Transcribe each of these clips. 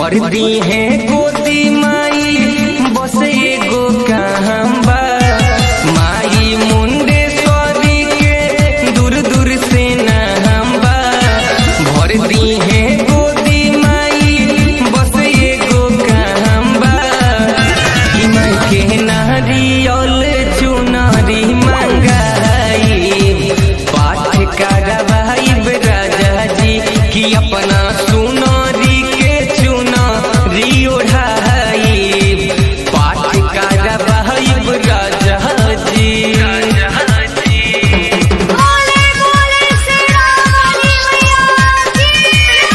भर दी है गोदी माई बस एगो काम बा माई मुंडेश्वरी के दूर दूर से नाम बा भर दी है गोदी माई बस एगो काम बा कि माई के नारियल चुनरी मंगाई पाठ करवाई राजा जी कि अपना सुनरी के चुनरी ओढ़ाई पाठ करवाई राजा जी बोले बोले शेरावाली मैया की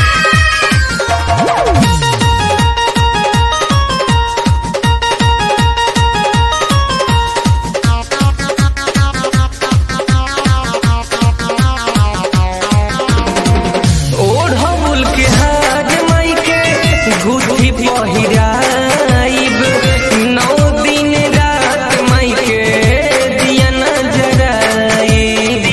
ओढ़ौल के हाथ माई के गुथी पहिराइब नौ दिन रात माई के दिया न जराइब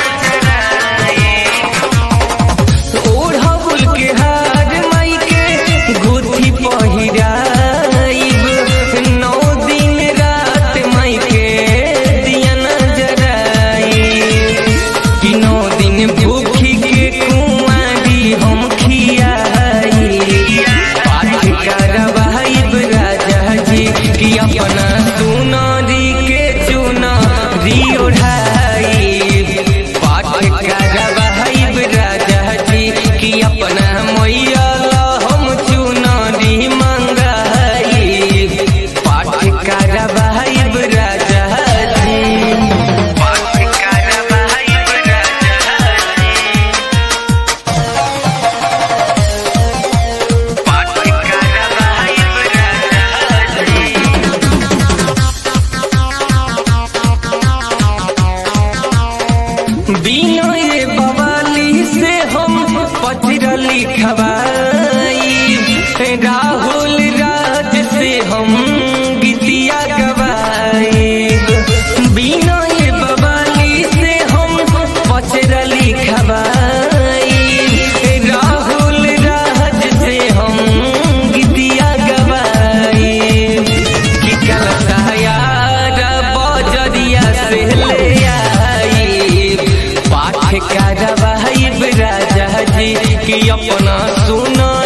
ओढ़ौल के हाथ माई के गुथी पहिराइब नौ दिन रात माई के दिया न जराइब कि नौ दिन भूखी के कुमारी हम खियाई पाठ करवाइब राजा जी कि अपना सुनरी के चुनरी ओढ़ाई पाठ करवाइब राजा जी कि अपना मैया ला हम चुनरी मंगाई पाठ करवाइब राजा जी पाठ करवाइब राजा जी पाठ करवाइब राजा जी बिनय बवाली से हम पत्र लिखवाई राहुल राज से हम गीतिया गवाई बिनय बवाली से हम पत्र लिखवाई राहुल राज से हम गीतिया गवाई कि कलता यार बजरिया से ले आई पाठ करवाइब राजा जी कि अपना सुना